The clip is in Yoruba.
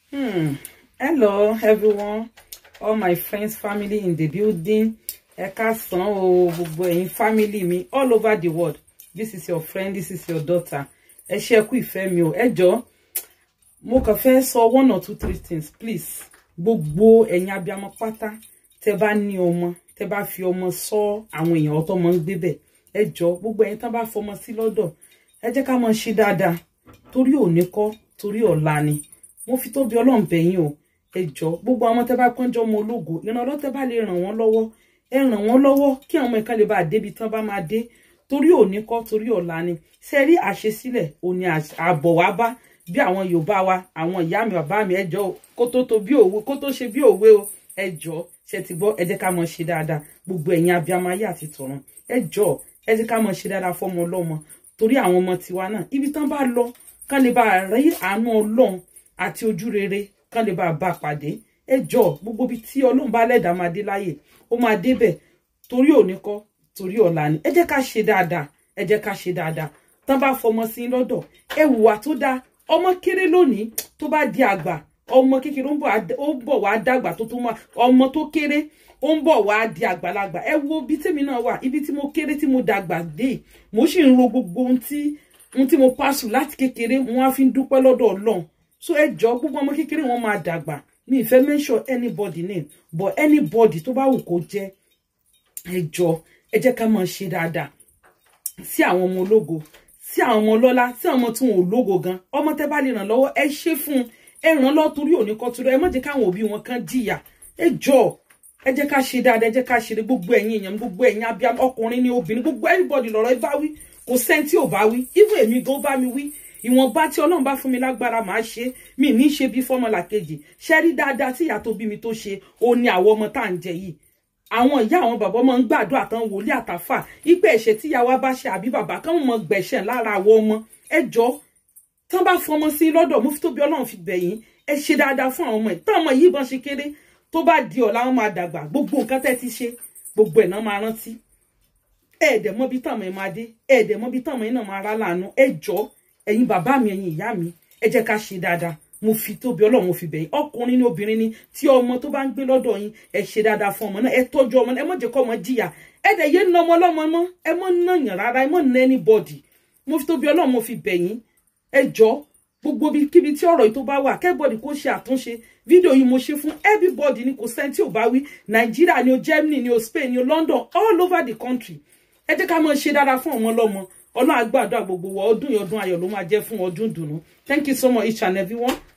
Hmm. Hello, everyone. All my friends, family in the building. Ẹ káàsán o, gbogbo ẹ̀yin family mi all over the world. This is your friend, this is your daughter. Ẹ ṣé ẹ kú ìfẹ́ mi o. Ẹ jọ̀ọ́, mo kàn fẹ́ sọ one or two three things, please. Gbogbo ẹ̀yin abiyamọ pátá, tẹ́ bá ní ọmọ, tẹ́ bá fi ọmọ sọ àwọn èèyàn ọ̀tọ̀ mọ́ ń gbé bẹ̀. Ẹ jọ̀ọ́, gbogbo ẹ̀yin tán bá fọmọ sí lọ́dọ̀. Ẹ jẹ́ ká máa ṣe dáadáa. Torí òní kọ́, torí ọ̀la ni mo fi tóbi ọlọ́run bẹ̀yìn o ẹ jọ̀ọ́ gbogbo àwọn tẹ́ bá pọ́njọ́ ọmọ ológo ìrànlọ́ tẹ́ bá lè ràn wọ́n lọ́wọ́ ẹ ràn wọ́n lọ́wọ́ kí àwọn ọmọ ẹ̀ka lè bá a débi tán bá máa dé torí òní kọ́ torí ọ̀la ni ṣe rí àṣesílẹ̀ òní àbọ̀ wá bá bí àwọn yorùbá wa àwọn ìyá mi bàbá mi ẹ jọ̀ọ́ kó tó tó bí òwe kó tó ṣe bí òwe o ẹ jọ̀ọ́ ṣe ti gbọ́ ẹ jẹ́ ká mọ̀ ṣe dáadáa gbogbo ẹ̀yin abiyamọ ayé àti tọ̀run ẹ jọ̀ọ́ ẹ jẹ́ ká mọ̀ ṣe dáadáa fọ́mọ ọlọ́mọ torí àwọn ọmọ tiwa náà ibi tán bá lọ kán lè bá rí àánú ọlọ́run àti ojú rere kán lè bá a bá pàdé ẹ jọ gbogbo ibi tí ọlọ́run bá lẹ́dàá máa dé láyè ó máa débẹ̀ torí òní kọ́ torí ọ̀la ni ẹ jẹ́ ká ṣe dáadáa ẹ jẹ́ ká ṣe dáadáa tán bá fọmọ sí lọ́dọ̀ ẹ hùwà tó dáa ọmọ kéré lónìí tó bá di àgbà ọmọ kékeré ó ń bọ̀ wá dàgbà tó tó máa ọmọ tó kéré ó ń bọ̀ wá di àgbàlagbà ẹ wo ibi tèmi náà wà ibi tí mo kéré tí mo dàgbà dé mo sì ń ro gbogbo ohun tí ohun tí mo pàṣù láti kékeré wọn á fi ń dúpẹ́ lọ́dọ̀ ọlọ́run so ẹ jọ gbogbo ọmọ kékeré wọn máa dàgbà mi ì fẹ́ mention anybody name but anybody tó bá wù kó jẹ́ ẹ jọ ẹ jẹ́ ká máa ṣe dáadáa sí àwọn ọmọ ológo sí àwọn ọmọ ọlọ́lá sí àwọn ọmọ tí wọn ò lógo gan ọmọ tẹ́ bá lè ràn lọ́wọ́ ẹ ṣe fún ẹ ràn lọ torí òní kọ́ torí ẹ má jẹ́ káwọn òbí wọn kan jìyà ẹ jọ ẹ jẹ́ ká ṣe dáadáa ẹ jẹ́ ká ṣe gbogbo ẹ̀yin èèyàn gbogbo ẹ̀yin abiyamọ ọkùnrin ní obìnrin gbogbo everybody lọ́rọ̀ ẹ bá wí kò sẹ́ni tí ò bá wí even èmi gan bá mi wí ìwọ̀nba tí ọlọ́run bá fún mi lágbára màá ṣe mi ní ṣe bí fọ́mọlà kejì ṣe rí dáadáa tí ìyá tó bí mi tó ṣe ó ní àwọn ọmọ tá à ń jẹ yìí àwọn ìyá àwọn bàbá ọmọ ń gbàdúrà tán wòlíì àtàfà ipe ẹ̀ṣẹ̀ tí ìyá wa bá ṣe àbí bàbá kán mọ gbẹ̀ṣẹ̀ lára àwọn ọmọ ẹ jọ tán bá fọmọ sí lọ́dọ̀ mo fi tóbi ọlọ́run fi bẹ̀yìn ẹ ṣe dáadáa fún àwọn ọmọ ẹ̀ tán ọmọ yìí bọ́n ṣe kéré tó bá di ọ̀la wọn máa dàgbà gbogbo nǹkan tẹ́ ti ṣe gbogbo ẹ̀ náà máa rántí ẹ̀ẹ́dẹ̀ mọ́bí tàwọn ẹ̀ máa dé ẹ̀ẹ́dẹ̀ mọ́bí tàwọn ẹ̀ náà máa rá láàánú ẹ jọ ẹ̀yin bàbá mi ẹ̀yin ìyá mi ẹ jẹ́ ká ṣe dáadáa mo fi tóbi ọlọ́run mo fi bẹ̀yìn ọkùnrin ní obìnrin ni tí ọmọ tó bá ń gbé lọ́dọ̀ yín ẹ ṣe dáadáa fún ọmọ náà ẹ tọ́jú ọmọ náà ẹ má jẹ́ kọ́ ọmọ jìyà ẹ dẹ̀ yé na ọmọ ọlọ́mọ mọ́ ẹ mọ́ nàyàn rárá ẹ mọ́ na anybody mo fi tóbi ọlọ́run mo fi bẹ̀yìn ẹ jọ gbogbo kíbi tí ọ̀rọ̀ yìí tó bá wà kẹ́bọ̀dì kó ṣe àtúnṣe fídíò yìí mo ṣe fún everybody ni kò sẹ́ni tí ò bá wí nàìjíríà ni o germany ni o spain ni o london all over the country ẹ jẹ́ ká máa ṣe dáadáa fún ọmọ ọlọ́mọ ọlọ́run àgbàdo gbogbo wa ọdún yìí ọdún ayọ̀ ló máa jẹ́ fún ọdún dùnú thank you so much each and every one